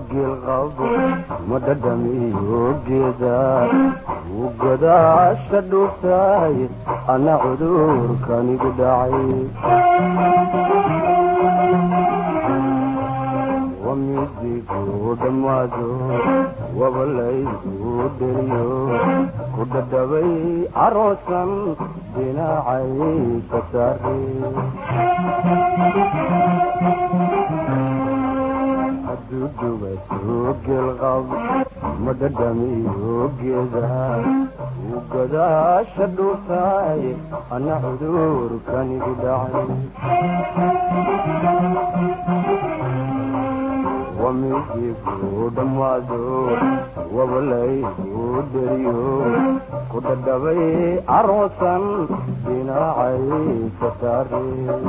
geelqabo ma dhadhamiyo geeda wuu godaasha dhuubtaay ana cudurkanigu dhacay wamidigu dhammaado wabalaygu dheriyo ku dhadhabay aroosan dhinacay ka saare adudubaso geelqab ma dhadhamiyo geeda wuu godaasha dhuubtaay ana cudurkanigu dhacay wamidigu dhammaado wabalaygu dheriyo ku dhadhabay aroosan dhinacay ka saare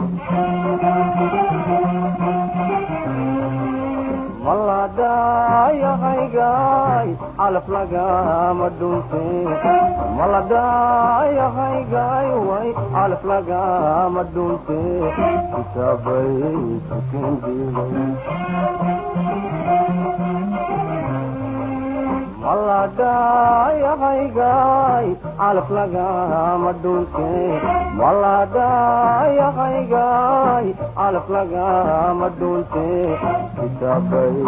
maladhayahaygaay calaf lagama dhunte maladhayahaygaay way calaf lagama dhunte kitaabay sukendiilay maladhayahaygaay calaf lagama dhunte maladhayahaygaay calaf lagama dhunte kitaabay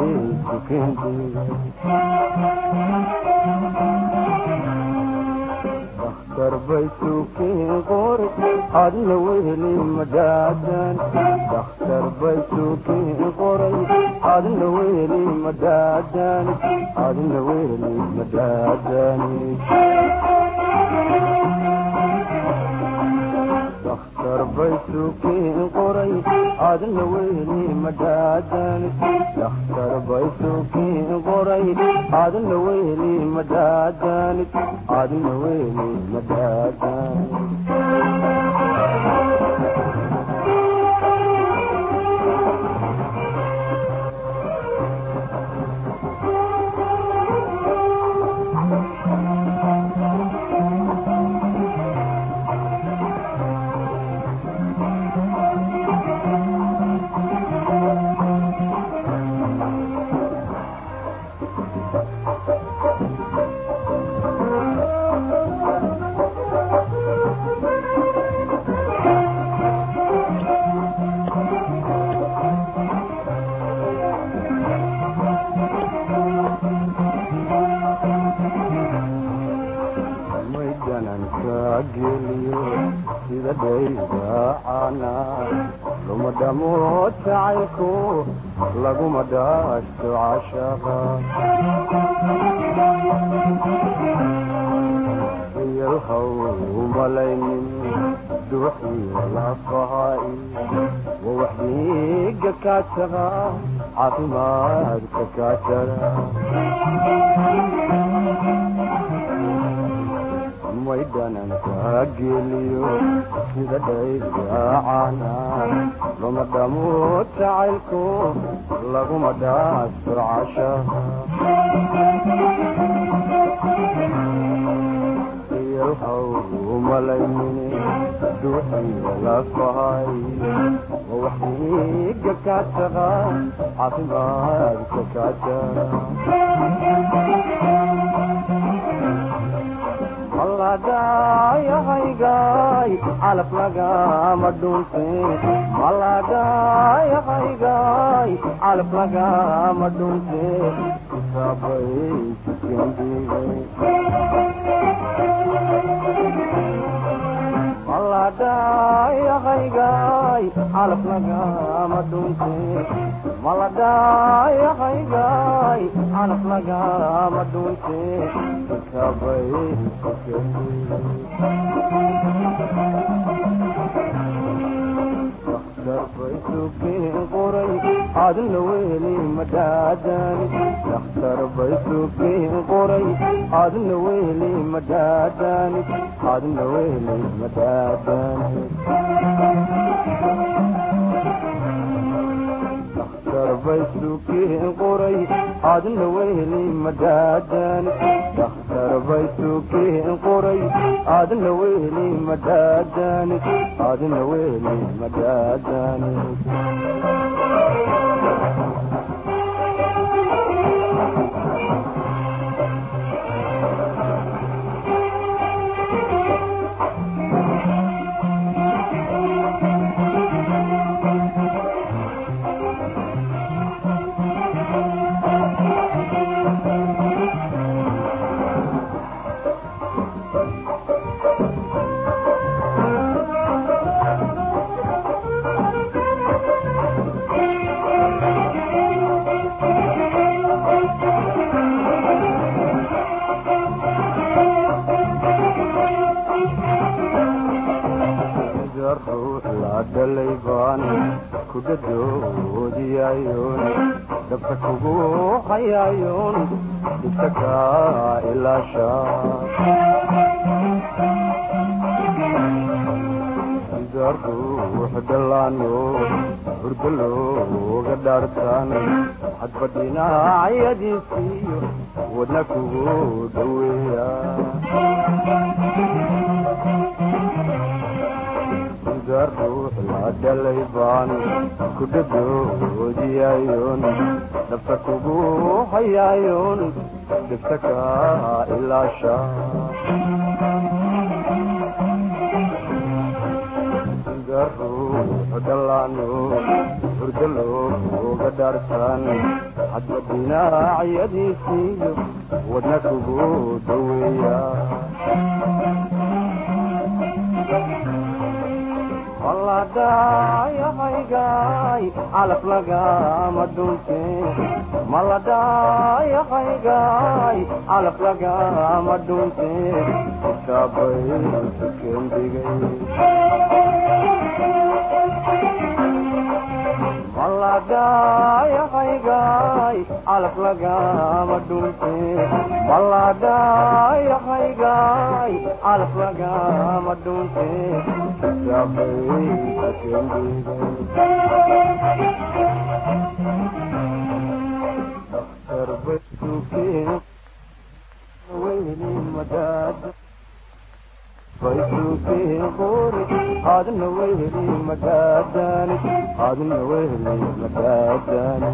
dakhtar bay suukiin qori adna weheli madhaadan dakhtar bay suukiin qoray adna weheli madhaadan adna weheli madhaadani dakhtar bay suukiin qoray adna weheli madhaadan dakhtar bay suukiin qoray adna weheli madhaadan adna weheli madhaadan geliyo sida dhaydaacana luma dhamo jacaylku laguma dhaashto cashaqa iyalhaw malaynin duuxiyo lafahay wa wax dhiiga kaajara caafimaadka kaajara may dhananka geliyo sida dhaydaacana luma dhamo jacaylku laguma dhaasto cashaha iyalhaw malaynine duuxiyo lafahay wa wax dhiiga kaajara caafimaadka kaajara maladhayahaygaay calaf lagama dhunte maladhayahaygaay calaf lagama dhunte kitaabay sukendiigay maladhayahaygaay calaf lagama dhunte maladhayahaygaay calaf lagama dhunte kitaabay dakhtar suukiin qoray adna weli madhaadani dakhtar bay suukiin qoray adna weli madhaadani adna weli madhaadani dakhtar bay suukiin qoray adna weli madhaadani dakhtar bay suukiin qoray adna weli madhaadani adna weli madhaadani sida ruux la dhalay baan ku dhadoodiyayoon dabka kugu hayayoon dhibta kaa ilaasha sida ruux dhallaano hurdo looga dhaartaan hadba dhinacyadiisiiyo wadna kugu dhoweeya sida ruux la dhalay baan ku dhadoodiyayoon dhabta kugu hayayoon dhibta kaa ilaasha sida ruux dhallaano hurdo looga dhaartaan hadba dhinacyadiisiiyo wadna kugu dhoweeya maladhayahaygaay calaf lagama dhunte maladhayahaygaay calaf lagama dhunte kitaabay sukeendigay maladhayahaygaay calaf lagama dhunte maladhayahaygaay calaf lagama dhunte daktar baysuukeen weyni madaad baysuukeen qori adna weyni madaadani adna weyni madaadani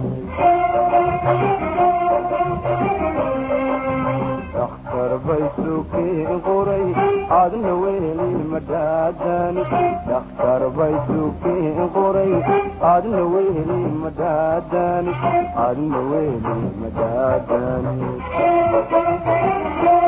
daktar baysuukeen qoray adna weyni madaadani daktar baysuukeen qoray adna weyni madaadani adna weyni madaadani